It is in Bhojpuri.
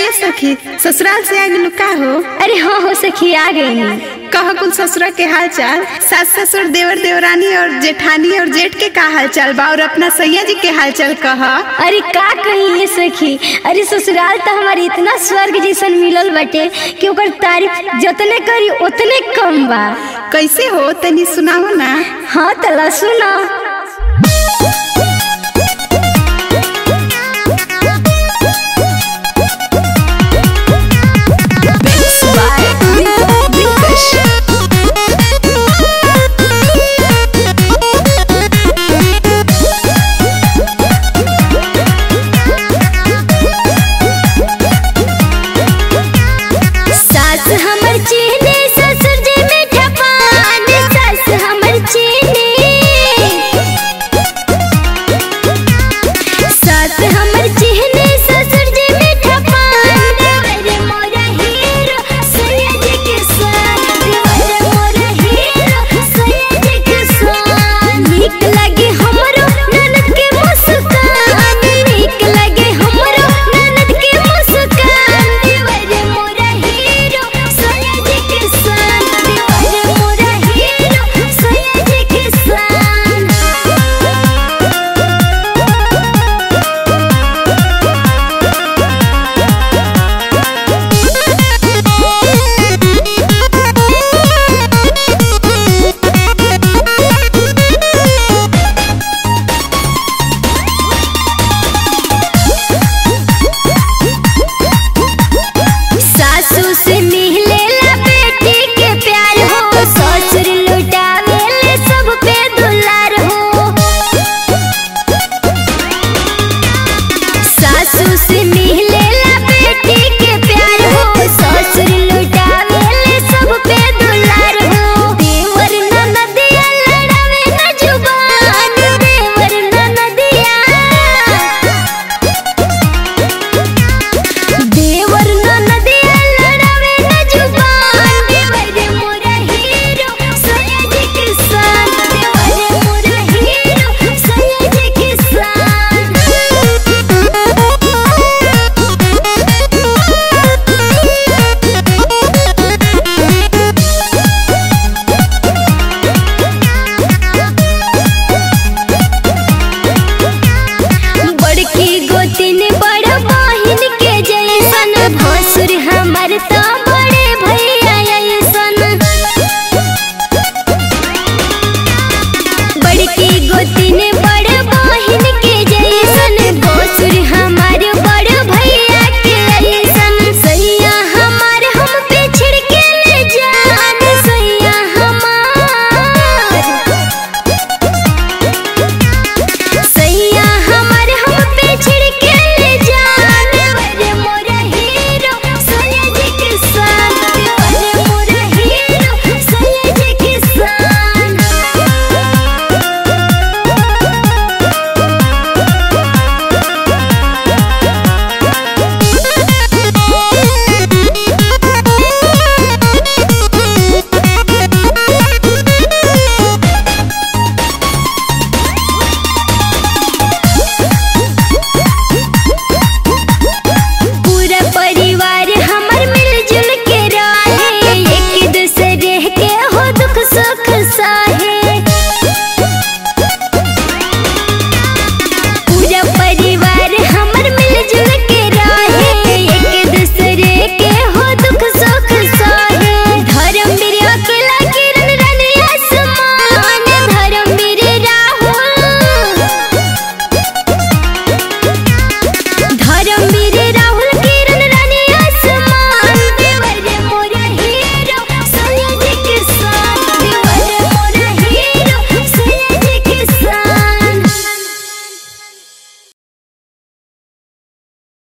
सखी ससुराल से आ गेलू का हो अरे हाँ हो सखी आ गई कह कुल ससुरा के हाल चाल सास ससुर देवर देवरानी और जेठानी और जेठ के का हाल चाल बा और अपना सैया जी के हाल चाल कह अरे का कही ये सखी अरे ससुराल तो हमारे इतना स्वर्ग जैसन मिलल बटे कि ओकर तारीफ जतने करी उतने कम बा कैसे हो तनी सुनाओ ना हाँ तला सुना